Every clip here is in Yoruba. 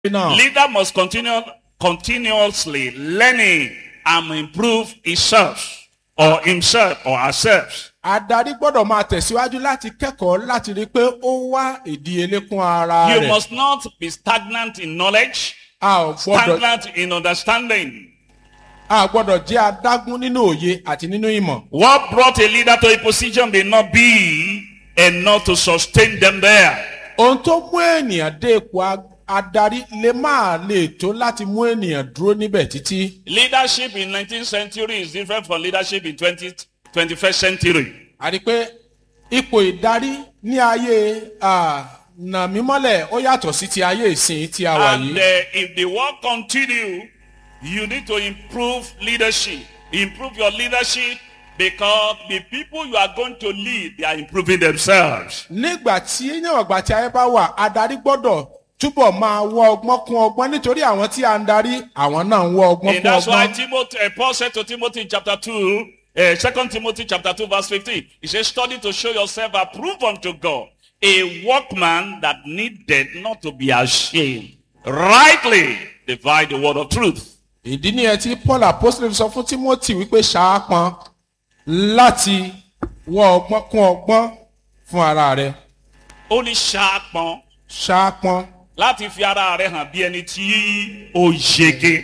náà. Leader must continue continuously learning and improve himself or himself or herself. adarí gbọ́dọ̀ máa tẹ̀síwájú láti kẹ́kọ̀ọ́ láti rí i pé ó wá ìdíyelé kún ara You rẹ̀. must not be stagnant in knowledge, a ò gbọ́dọ̀ stagnant in understanding. a gbọ́dọ̀ jẹ́ adágún nínú òye àti nínú ìmọ̀. What brought a leader to a position may not be enough to sustain them there. ohun tó mú ènìyàn dé ipò a- adarí lè máa lè tó láti mú ènìyàn dúró níbẹ̀ títí. Leadership in 19th century is different from leadership in 20th, 21st century. a rí i pé ipò ìdarí ní ayé ah, nàmímọ́lẹ̀ ó yàtọ̀ sí ti ayé ìsìn tí a wà And yìí. uh, if the work continue, you need to improve leadership. Improve your leadership because the people you are going to lead, they are improving themselves. nígbà tí níwọ̀n ìgbà tí ayé bá wà adarí gbọ́dọ̀ túbọ̀ máa wọ ọgbọ́n kún ọgbọ́n nítorí àwọn tí a ń darí àwọn náà ń wọ ọgbọ́n And kún that's why ọgbọ́n. Timothy, uh, Paul said to Timothy in chapter 2, uh, 2 Timothy chapter 2 verse 15, he says, study to show yourself approved unto God, a workman that needed not to be ashamed, rightly divide the word of truth. ìdí nìyẹn tí paul apostol sọ fún timothy wípé ṣaápọn láti wọ ọgbọ́n kún ọgbọ́n fún ara rẹ̀ Ó ní ṣaápọn ṣaápọn láti fi ara rẹ̀ hàn bí ẹni tí ó yege.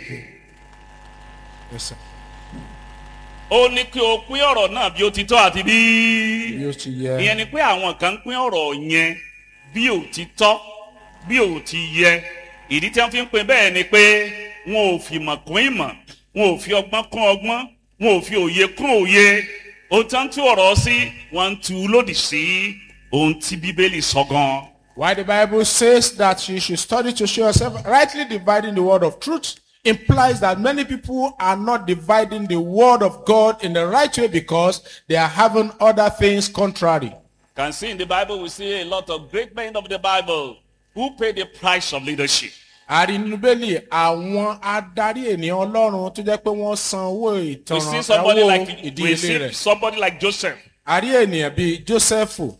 Ó ní kí o pín ọ̀rọ̀ náà bí ó ti tọ́ àti bí bí ó ti yẹ. ìyẹn ni pé àwọn kan ń pín ọ̀rọ̀ yẹn bí ò ti tọ́ bí ò ti yẹ ìdí tí wọ́n fi ń pín bẹ́ẹ̀ ni pé wọn ò fi ìmọ̀ kún ìmọ̀ wọn ò fi ọgbọ́n kún ọgbọ́n wọn ò fi òye kún òye ohun tí wọ́n ń tú ọ̀rọ̀ sí wọ́n ń tú lòdì sí ohun tí bíbélì sọ gan. Why the Bible says that you should study to show yourself rightly dividing the word of truth implies that many people are not dividing the word of God in the right way because they are having other things contrary. Can see in the Bible we see a lot of great men of the Bible who pay the price of leadership. àrínúbélì àwọn adarí ènìyàn ọlọ́run tó jẹ́ pé wọ́n san owó We ìtanràn see somebody owó like we ìdíyelé see rẹ̀. somebody like Joseph àrí ènìyàn bíi jósẹ́fù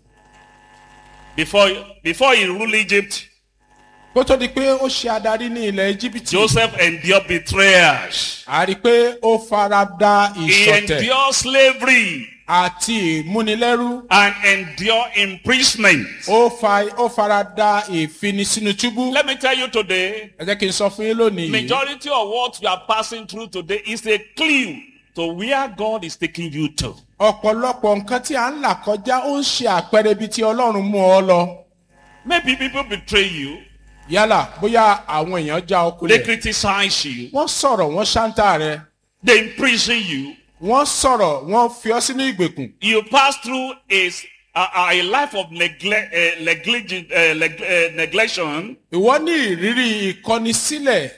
before before he ruled Egypt. kó tó di pé ó ṣe adarí ní ilẹ̀ íjíbítì Joseph endured betrayers. àrí pé ó fara da He ìṣọ̀tẹ̀ endured slavery àti ìmúnilẹ́rú and endured imprisonment. ó fa ó fara da ìfinisínú túbú. Let me tell you today, ẹ jẹ́ kí n sọ fún yín lónìí yìí majority of what you are passing through today is a clue to where God is taking you to. ọ̀pọ̀lọpọ̀ nǹkan tí a ń là kọjá ó ń ṣe àpẹẹrẹ ibi tí ọlọ́run mú ọ lọ Maybe people betray you, yálà bóyá àwọn èèyàn já ọ they kulẹ̀ criticize you, wọ́n sọ̀rọ̀ wọ́n ṣáńtà rẹ they imprison you. wọ́n sọ̀rọ̀ wọ́n fi ọ́ sínú ìgbèkùn You pass through a, a, a life of neglect, uh, negligent, uh, neg, uh, neglection. ìwọ ní ìrírí ìkọni sílẹ̀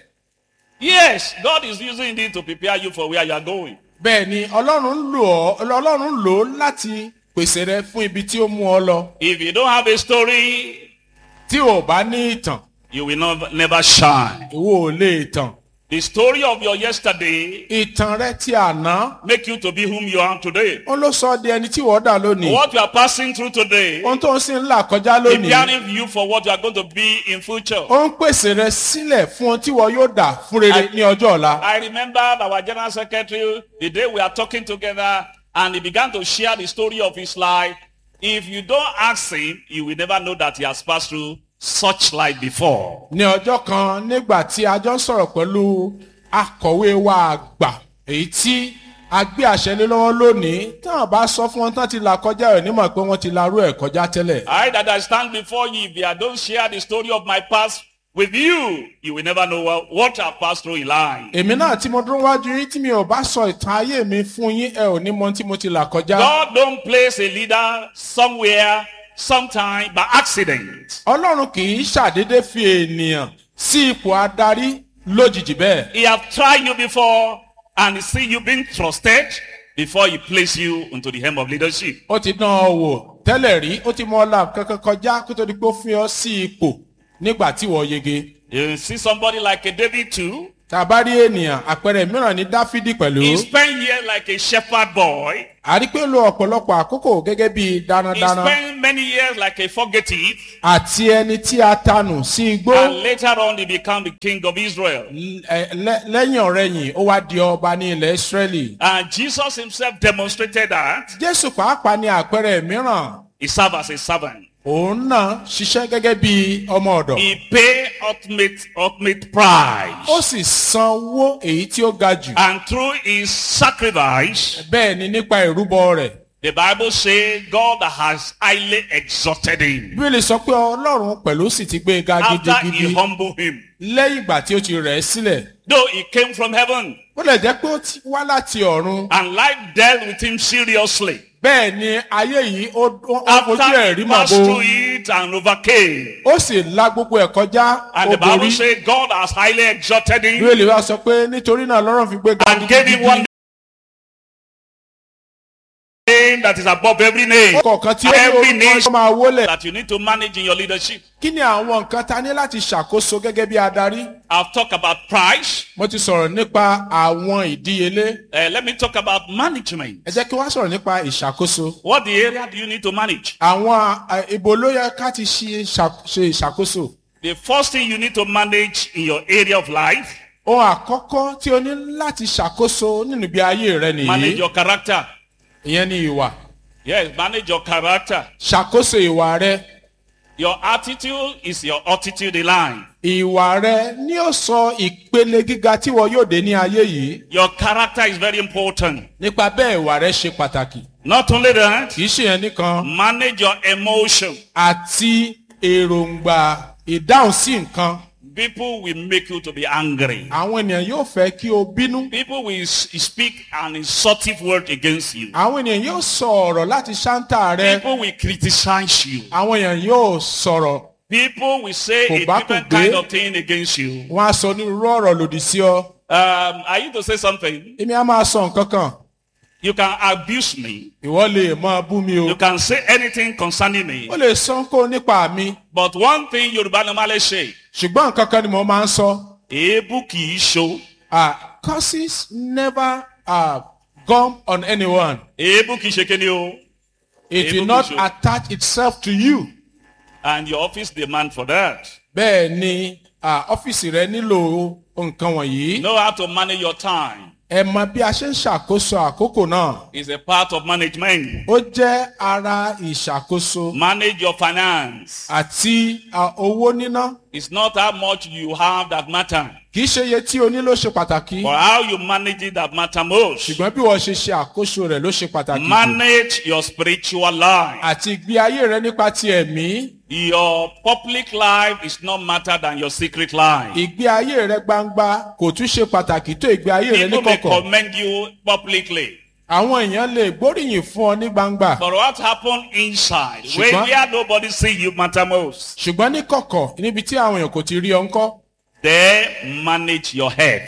Yes, God is using it to prepare you for where you are going. bẹ́ẹ̀ ni ọlọ́run ń lò ọ́ ọlọ́run lò ó láti pèsè rẹ fún ibi tí ó mú ọ lọ If you don't have a story, tí ò bá ní ìtàn you will not, never shine. ìwọ ò lè tàn The story of your yesterday ìtàn rẹ ti àná make you to be whom you are today. ó ló sọ ọ́ di ẹni tí wọ́n dà lónìí What you are passing through today, ohun tó ń sì ń là kọjá lónìí preparing you for what you are going to be in future. ó ń pèsè rẹ sílẹ̀ fún ohun tí wọ́n yóò dà fún rere ní ọjọ́ ọ̀la. I remember our general secretary, the day we are talking together, and he began to share the story of his life. If you don't ask him, you will never know that he has passed through such life before. ní ọjọ́ kan nígbà tí a jọ ń sọ̀rọ̀ pẹ̀lú akọ̀wé wa àgbà èyí tí a gbé àṣẹ lé lọ́wọ́ lónìí táwọn bá sọ fún wọn tán ti là kọjá rẹ̀ nímọ̀ pé wọ́n ti larú ẹ̀ kọjá tẹ́lẹ̀. I that I stand before you, if I don't share the story of my past with you, you will never know what, what I passed through in life. èmi náà tí mo dúró wájú yín tí mi ò bá sọ ìtàn ayé mi fún yín ẹ ò ní mọ tí mo ti là kọjá. God don't place a leader somewhere, sometime by accident. ọlọ́run kì í ṣàdédé fi ènìyàn sí ipò adarí lójijì bẹ́ẹ̀. He have tried you before and see you being trusted before he place you into the hem of leadership. ó ti dán ọ wò tẹ́lẹ̀ rí ó ti mọ ọlá kankan kọjá kó tó di pé ó fi ọ sí ipò nígbà tí wọ́n yege. You see somebody like a David too. tá a bá rí ènìyàn àpẹẹrẹ mìíràn ní dáfídì pẹ̀lú He spent years like a shepherd boy. a rí pé ó lo ọ̀pọ̀lọpọ̀ àkókò gẹ́gẹ́ bí He darandaran spent many years like a fugitive. àti ẹni tí a tanù sí igbó And later on, he became the king of Israel. L- ẹ- lẹ- lẹ́yìn ọ̀rẹ́yìn ó wá di ọba ní ilẹ̀ israẹli And Jesus himself demonstrated that jésù pàápàá ní àpẹẹrẹ mìíràn he served as a servant. òun náà ṣiṣẹ́ gẹ́gẹ́ bí ọmọ ọ̀dọ̀ He paid ultimate, ultimate price. ó sì sanwó èyí tí ó ga jù And through his sacrifice, bẹ́ẹ̀ ni nípa ìrúbọ rẹ̀ the Bible says God has highly exalted him. bíbélì sọ pé ọlọ́run pẹ̀lú sì ti gbé e ga After he gidigidi humbled him. lẹ́yìn ìgbà tí ó ti rẹ̀ ẹ́ sílẹ̀ Though he came from heaven ó lè jẹ́ pé ó ti wá láti ọ̀run and life dealt with him seriously. bẹ́ẹ̀ ni ayé yìí ó ó- ó fojú After ẹ̀ he rí passed màbo through it and overcame. ó sì la gbogbo ẹ̀ kọjá And ó the Bible borí says God has highly exalted him bíbélì wa sọ pé nítorí náà lọ́rùn fi gbé ga and gave him one name that is above every name. kọ̀ọ̀kan tí ó ní Every orúkọ nation tó máa wólẹ̀ that you need to manage in your leadership. kí ni àwọn nǹkan ta ní láti ṣàkóso gẹ́gẹ́ bí adarí I've talked about price. mo ti sọ̀rọ̀ nípa àwọn ìdíyelé Uh, let me talk about management. ẹ jẹ́ kí wọ́n sọ̀rọ̀ nípa ìṣàkóso What the area do you need to manage? àwọn à, ibo ló yẹ ká ti ṣe ṣà- ṣe ìṣàkóso The first thing you need to manage in your area of life, ohun àkọ́kọ́ tí o ní láti ṣàkóso nínú ibi ayé rẹ manage nìyí your character. ìyẹn ni ìwà Yes, manage your character. ṣàkóso ìwà rẹ Your attitude is your attitude in life. ìwà rẹ ni ó sọ ìpele gíga tí wọn yóò dé ní ayé yìí Your character is very important. nípa bẹ́ẹ̀ ìwà rẹ ṣe pàtàkì Not only that, kì í ṣe yẹn nìkan manage your emotion. àti èròǹgbà ìdáhùn sí nǹkan People will make you to be angry. àwọn ènìyàn yóò fẹ́ kí o bínú People will s- speak an insultive word against you. àwọn ènìyàn yóò sọ ọ̀rọ̀ láti ṣáńtà rẹ People will criticize you. àwọn èèyàn yóò sọ̀rọ̀ People will say Kò a bá kò different gbé. kind of thing against you. wọn á sọ onírúurú ọ̀rọ̀ lòdì sí ọ Um, I used to say something. èmi á máa sọ nǹkan kan You can abuse me. ìwọ lè máa bú mi o You can say anything concerning me. ó lè sọ kó nípa mi But one thing Yoruba normally say, ṣùgbọ́n nǹkan kan ni mo máa ń sọ Èébú kì í ṣo. ah curses never uh, gum on anyone Èébú kì í ṣe kéde o. it Èébú will kì í not ṣe. attach itself to you And your office demand for that. bẹ́ẹ̀ ni ah, ọ́fíìsì rẹ nílò nǹkan wọ̀nyí Know how to manage your time. ẹ mọ bí a ṣe ń ṣàkóso àkókò náà It's a part of management. ó jẹ́ ara ìṣàkóso Manage your finance. àti ah, owó níná It's not how much you have that matter, kì í ṣe iye tí o ní ló ṣe pàtàkì but how you manage it that matter most. ṣùgbọ́n bí wọ́n ṣe ṣe àkóso rẹ̀ ló ṣe pàtàkì jù Manage your spiritual life. àti ìgbé ayé rẹ nípa ti ẹ̀mí Your public life is not matter than your secret life. ìgbé ayé rẹ gbangba kò tún ṣe pàtàkì tó ìgbé ayé rẹ People may níkọ̀kọ̀ commend you publicly. àwọn èèyàn lè gbóríyìn fún ọ ní gbangba But what happened inside, Ṣùgbọ́n- where, where nobody see you matter most, ṣùgbọ́n níkọ̀kọ̀ níbi tí àwọn èèyàn kò ti rí ọ ńkọ́ there manage your head.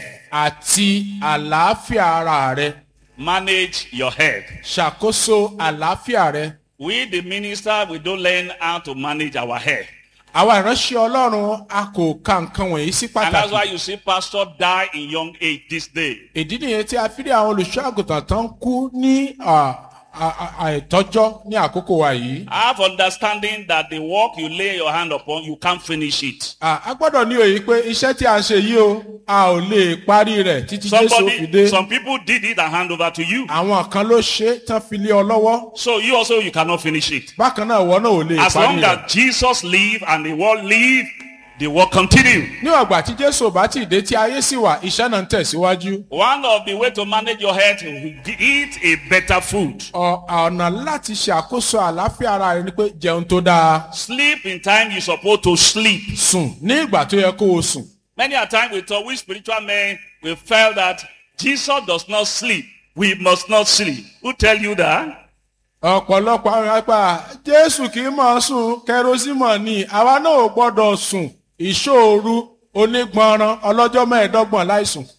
àti àlàáfíà ara rẹ Manage your head. ṣàkóso àlàáfíà rẹ We, the minister, we don't learn how to manage our head. àwa ìránṣẹ́ ọlọ́run a kò ka nǹkan wọ̀nyí sí And that's why pàtàkì you see pastor die in young age this day. ìdí nìyẹn tí a fi rí àwọn olùṣọ́ àgùntàn tó ń kú ní à, à, à, àìtọ́jọ́ ní àkókò wa yìí Have understanding that the work you lay your hand upon, you can't finish it. À, a gbọ́dọ̀ ní òye pé iṣẹ́ tí a ń ṣe yìí o a ò lè parí rẹ̀ títí jésù ó fi dé Somebody, some people did it and hand over to you. àwọn kan ló ṣe é tán fi lé ọ lọ́wọ́ So you also, you cannot finish it. bákan náà ìwọ náà ò lè As parí long rẹ̀ as Jesus live and the world live, the work continue. níwọ̀n ìgbà tí jésù ò bá tí ì dé tí ayé sì wà iṣẹ́ náà ń tẹ̀síwájú One of the way to manage your health is to eat a better food. Ọ- ọ̀nà láti ṣàkóso àlàáfíà ara rẹ ni pé jẹun tó dáa Sleep in time you're supposed to sleep. sùn ní ìgbà tó yẹ kó o sùn Many a time we thought we spiritual men we felt that Jesus does not sleep. We must not sleep. Who tell you that? ọ̀pọ̀lọpọ̀ àwọn apá jésù kì í mọ̀ ọ́ sùn kẹrosímọ̀ ni àwa náà ò gbọ́dọ̀ sùn ìṣòro onígbọ̀nràn ọlọ́jọ́ mẹ́ẹ̀ẹ́dọ́gbọ̀n láìsùn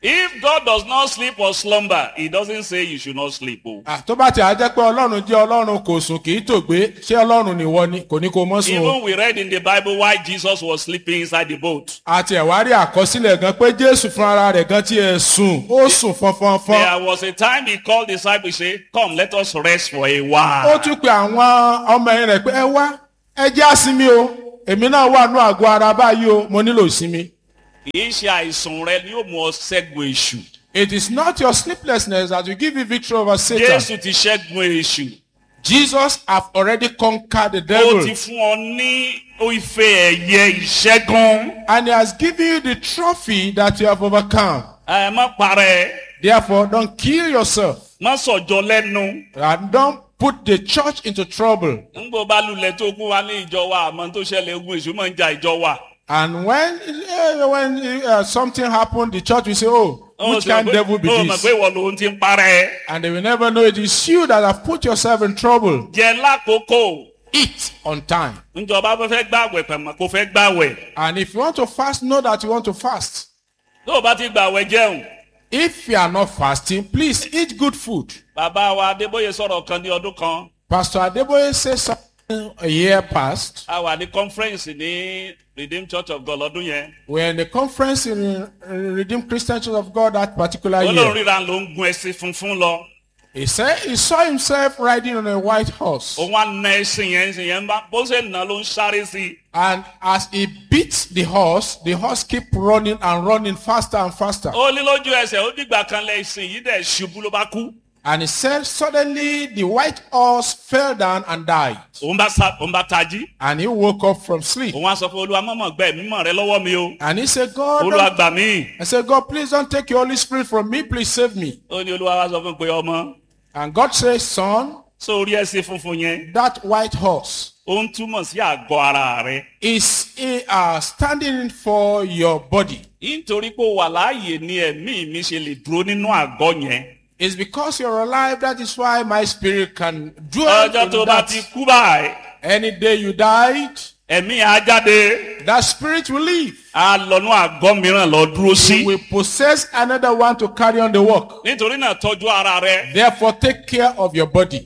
If God does not sleep or slumber, he doesn't say you should not sleep. Oh. Ah, tó bá ti à jẹ́ pé ọlọ́run jẹ́ ọlọ́run kò sùn kì í tògbé ṣé ọlọ́run nìwọ ni kò ní kó mọ́ sùn o. Even we read in the Bible why Jesus was sleeping inside the boat. àti ẹ̀wárí àkọsílẹ̀ gan pé jésù fúnra rẹ̀ gan tí ẹ sùn ó sùn fọnfọnfọn. There was a time he called disciples, say, come, let us rest for a ó while. tún pe àwọn ọmọ ẹ̀yìn rẹ̀ pé ẹ wá ẹ jẹ́ àsinmi o èmi náà wà ní àgọ́ ara báyìí o mo nílò ìsinmi. Kì í ṣe àìsàn rẹ ni yóò mú ọ ṣẹ́gun èṣù. it is not your sleeplessness that will give you victory over satan. Jésù ti ṣẹ́gun èṣù. jesus have already conquered the Ó devil. ti fún ọ ní ife ẹ̀yẹ ìṣẹ́gun. and he has given you the trophy that you have overcome. Ẹ má parẹ́, therefore don't kill yourself má sọ̀jọ́ lẹ́nu. and don't put the church into trouble. Ńgbò bá lulẹ̀ tó kún wa ní ìjọ wa, àmọ́ tó ṣẹlẹ̀ ogun èṣù máa ń ja ìjọ wa. And when eh, when uh, something happened, the church will say, "Oh, Ó which ti mọ̀ kind pé- devil be ó mọ̀ this?" pé ìwọ lòun ti ń parẹ́. And they will never know it is you that have put yourself in trouble. Jẹ lákòókò. Eat on time. Ńjọba bá fẹ́ gbàwẹ̀ pẹ̀mọ́ kó fẹ́ gbàwẹ̀. And if you want to fast, know that you want to fast. Tó o bá ti gbàwẹ̀ jẹun. If you are not fasting, please eat good food. Bàbá wa Adébóyè sọ̀rọ̀ kan ní ọdún kan. Pastor Adeboye said something a year past. A wà ní conference ní Redeemed Church of God lọ́dún yẹn. We're in a conference in uh, Redeemed Christian Church of God that particular Olórí year. ríra ló ń gun ẹṣin funfun lọ. He said he saw himself riding on a white horse. Òun á na ẹṣin yẹn ẹṣin yẹn bá bó ṣe nà ló ń sáré sí i. And as he beat the horse, the horse keep running and running faster and faster. Ó ní lójú ẹsẹ̀ ó dìgbà kan lẹ ẹṣin yìí dẹ̀ ṣubú ló bá kú. And he said suddenly the white horse fell down and died. Òun bá sa òun bá tají. And he woke up from sleep. Òun á sọ fún Olúwa mọ̀mọ́ gbẹ́ mímọ̀ rẹ lọ́wọ́ mi o. And he said, God, Olúwa don't- gbà mí. I said, God, please don't take your Holy Spirit from me. Please save me. Ó ní Olúwa wá sọ fún un pé ọmọ And God says, son, sórí ẹṣin funfun yẹn. that white horse Ó ń túmọ̀ sí àgọ́ ara rẹ. is uh, standing for your body. Nítorí pé o wà láàyè ni ẹ̀mí mi ṣe lè dúró nínú àgọ́ yẹn. It's because you're alive. That is why my spirit can dwell Ọjọ́ tó in bá ti that. kú báyìí. Any day you died, ẹ̀mí á jáde that spirit will leave. á lọ́nú àgọ́ mìíràn lọ dúró sí. You will possess another one to carry on the work. nítorí náà tọ́jú ara rẹ. Therefore, take care of your body.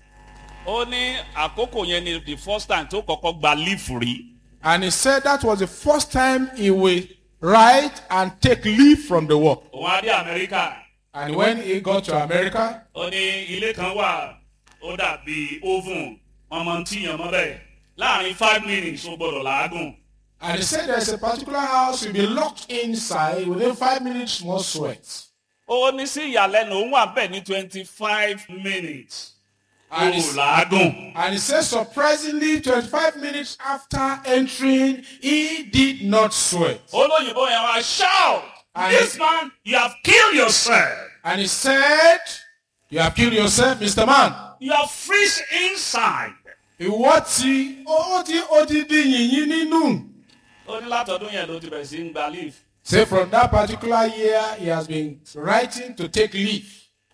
ó ní àkókò yẹn ni the first time tó kọ́kọ́ gba leave rí. And he said that was the first time he will write and take leave from the work. òun á dé amẹ́ríkà. And when he got to America, ó ní ilé kan wà ó dàbí oven ọmọ tíyan mọ́ bẹ́ẹ̀ láàrin five minutes ó gbọ́dọ̀ làágùn. and he said there's a particular house, you'll be locked inside within five minutes, more sweat. ó ní sí ìyàlẹ́nu òun wà bẹ́ẹ̀ ní twenty five minutes. ó And he, làágùn. and he said, surprisingly, 25 minutes after entering, he did not sweat. olóyìnbó yẹn wá shout And- this man you have killed yourself. And he said, You have killed yourself, Mr. Man. you have freeze inside. Ìwọ́ ti ó ti ó ti di yìnyín nínú. ó ní látọdún yẹn ló ti bẹ̀rẹ̀ sí ń gba leave. Say from that particular year, he has been writing to take leave.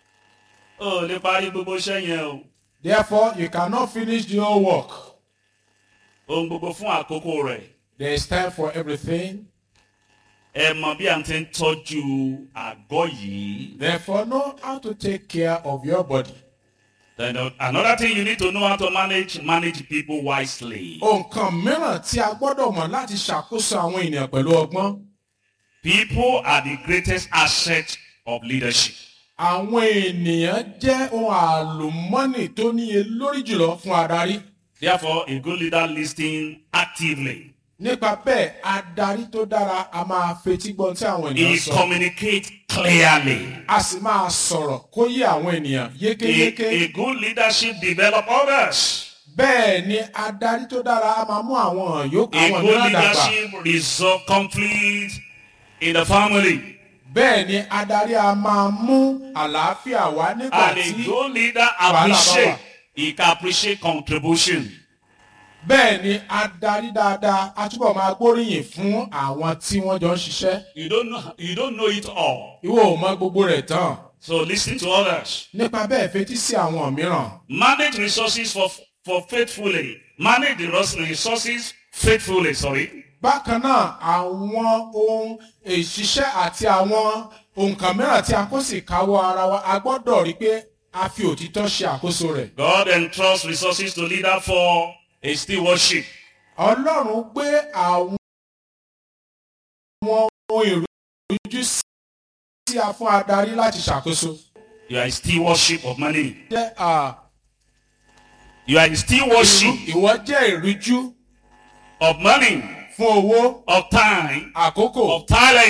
ó lè parí gbogbo iṣẹ́ yẹn o. Therefore, you cannot finish the whole work. ohun gbogbo fún àkókò rẹ̀. There is time for everything. ẹ mọ bí a ti ń tọ́jú àgọ́ yìí. Therefore, know how to take care of your body. Then uh, another thing you need to know how to manage manage people wisely. Nǹkan mìíràn tí a gbọ́dọ̀ mọ̀ láti ṣàkóso àwọn ènìyàn pẹ̀lú ọgbọ́n. People are the greatest asset of leadership. Àwọn ènìyàn jẹ́ ohun àlùmọ́nì tó níye lórí jùlọ fún adarí. Therefore, a good leader listens actively. Nípa bẹ́ẹ̀, adarí tó dára a máa fetí gbọ́n tí àwọn He ènìyàn sọ. communicates clearly. A sì máa sọ̀rọ̀ kó yé àwọn ènìyàn A, yékéyéké. a good leadership develop others. Bẹ́ẹ̀ ni adarí tó dára a máa mú àwọn yòókù A àwọn good mìíràn dàgbà. leadership resolve conflict in the family. Bẹ́ẹ̀ ni adarí a máa mú àlàáfíà wá nígbà And a tí. good leader wàhálà bá appreciate. wà. He can appreciate contribution. Bẹ́ẹ̀ ni adarí dáadáa a túbọ̀ máa gbóríyìn fún àwọn tí wọ́n jọ ń ṣiṣẹ́. You don't know, you don't know it all. Ìwọ ò mọ gbogbo rẹ̀ tán. So listen to others. Nípa bẹ́ẹ̀ fetí sí àwọn mìíràn. Manage resources for, for faithfully. Manage the res- resources faithfully, sorry. bákan náà àwọn ohun ìṣiṣẹ́ àti àwọn nǹkan mìíràn tí a kó sì káwọ́ ara wa a gbọ́dọ̀ rí pé a fi òtítọ́ ṣe àkóso rẹ̀. God entrusts resources to leader for a stewardship. ọlọ́run gbé àwọn ohun ìrújú sí a fún adarí láti ṣàkóso. You are a stewardship of money. jẹ́ à, You are a stewardship ìrú- ìwọ jẹ́ ìrújú of money, fún owó of time, àkókò of talent.